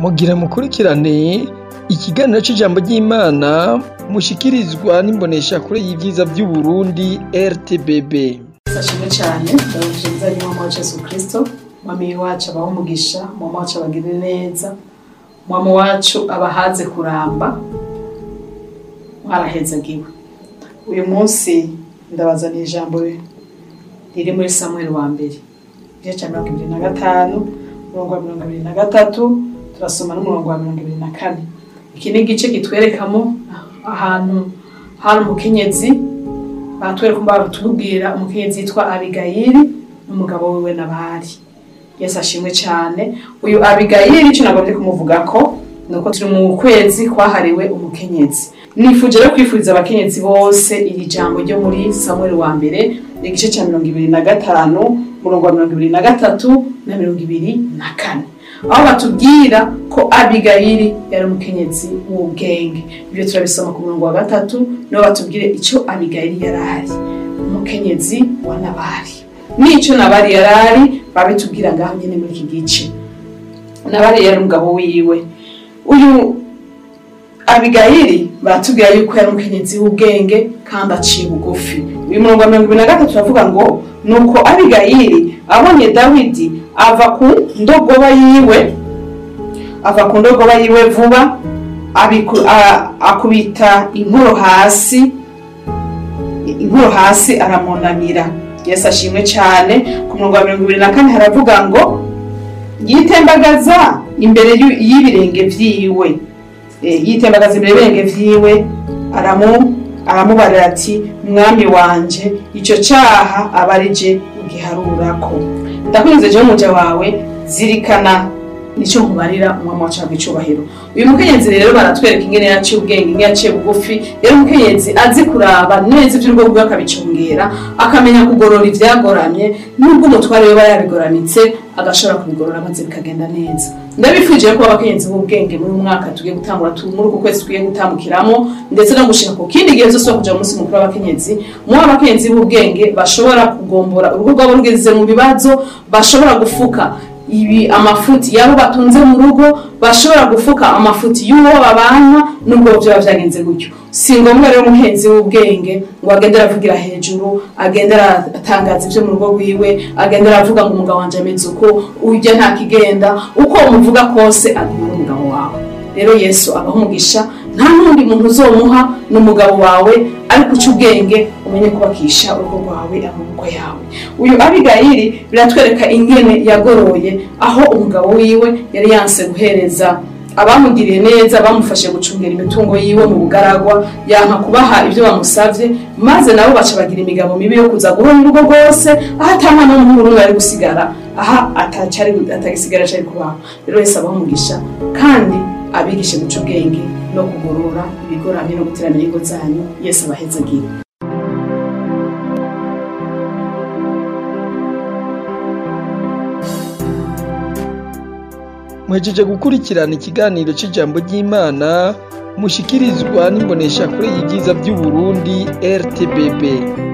mugira mukurikirane ikiganiro c'ijambo ry'Imana mushikirizwa n'imboneshakure y'ivyiza vy'Uburundi RTBB. Sashimwe cane ndabashimiza nyuma wa Yesu Kristo mwami wacu abaho umugisha mwami wacu abagirire neza mwami wacu abahaze kuramba mwarahezagiwe uyu munsi ndabazaniye ijambo riri muri Samuel wa mbere igice ca mirongo ibiri na gatanu umurongo wa mirongo ibiri na gatatu turasoma n'umurongo wa mirongo ibiri na kane iki ni igice kitwerekamo ahantu hari umukenyezi batwereka batubwira umukenyezi yitwa abigayili n'umugabo wiwe nabari yesu ashimwe cyane uyu abigayili icyo nagomba kumuvugako ni uko turi mu kwezi kwahariwe umukenyezi nifuje rero kwifuriza abakenyezi bose iri jambo ryo muri samuel wa mbere igice cya mirongo ibiri na gatanu umurongo wa mirongo ibiri na gatatu na mirongo ibiri na kane aho batubwira ko abigayili yari umukenyezi w'ubwenge ibyo turabisoma ku murongo wa gatatu niho batubwire icyo abigayili yari ari umukenyezi wa nabari n'icyo nabari yari ari babitubwira ngaho nyine muri iki gice nabari yari umugabo wiwe uyu abigayili baratubwira yuko yari umukenyezi w'ubwenge kandi aciye bugufi uyu murongo wa mirongo ibiri na gatatu uravuga ngo nuko abigayili abonye dawidi ava ku ndogoba yiwe ava ku ndogoba yiwe vuba abiku- a- akubita inkoro hasi inkoro hasi aramunamira yesu ashimwe cyane ku murongo wa mirongo ibiri na kane haravuga ngo yitembagaza imbere y'u- y'ibirenge vyiwe Eh, yitembagaza imbere y'ibirenge vyiwe aramu aramubarira ati mwami wanje ico caha aba ari je ugiharurako ndakwinze jewe umuja wawe zirikana nico nkubarira umwami wacu wabwa icubahiro uyu mukenyezi rero baratwereka ingene yaciye ubwenge ingene yaciye bugufi rero umukenyezi azi kuraba neza ivy'urugo rwiwe akabicungera akamenya kugorora ivyagoramye nubwo umutware we yabigoramitse agashobora kubigorora maze bikagenda neza ndabifuje ko abakenyezi b'ubwenge muri uyu mwaka tugiye gutangura tu- muri uku kwezi tugiye gutambukiramo ndetse no gushika ku kindi gihe zose kuja mu munsi mukuru w'abakenyezi muho abakenyezi b'ubwenge bashobora kugombora urugo rwabo rugeze mu bibazo bashobora gufuka ibi amafuti yabo batunze mu rugo bashobora gufuka amafuti y'uwo babana nubwo vyoba vyagenze gutyo si ngombwa rero umuhenzi w'ubwenge ngo agende aravugira hejuru agende aratangaza ivyo mu rugo rwiwe agende aravuga ngo umugabo wanje ameze uko urya nta kigenda uko umuvuga kose aguma n'umugabo wawe rero yesu abaha umugisha nta n'undi muntu uzomuha n'umugabo wawe ariko uca ubwenge umenye kubakisha urugo rwawe amaboko yawe uyu abigayili biratwereka ingene yagoroye aho umugabo wiwe yari yanse guhereza abamugiriye neza bamufashe gucungera imitungo yiwe mu bugaragwa yanka kubaha ibyo bamusavye maze nabo baca bagira imigabo mibi yo kuza guhora urugo rwose aho ata mwana w'umuhungu n'umwe ari gusigara aha atacari atagisigara cari kubaho rero wese abaho umugisha kandi abigishe guca ubwenge no kugorora ibigoramye no guteramira ingo zanyu yesu abahezagira Mwejeje gukurikirana ikiganiro c'ijambo ry'Imana mushikirizwa n'imboneshakure y'ivyiza vy'Uburundi RTBB.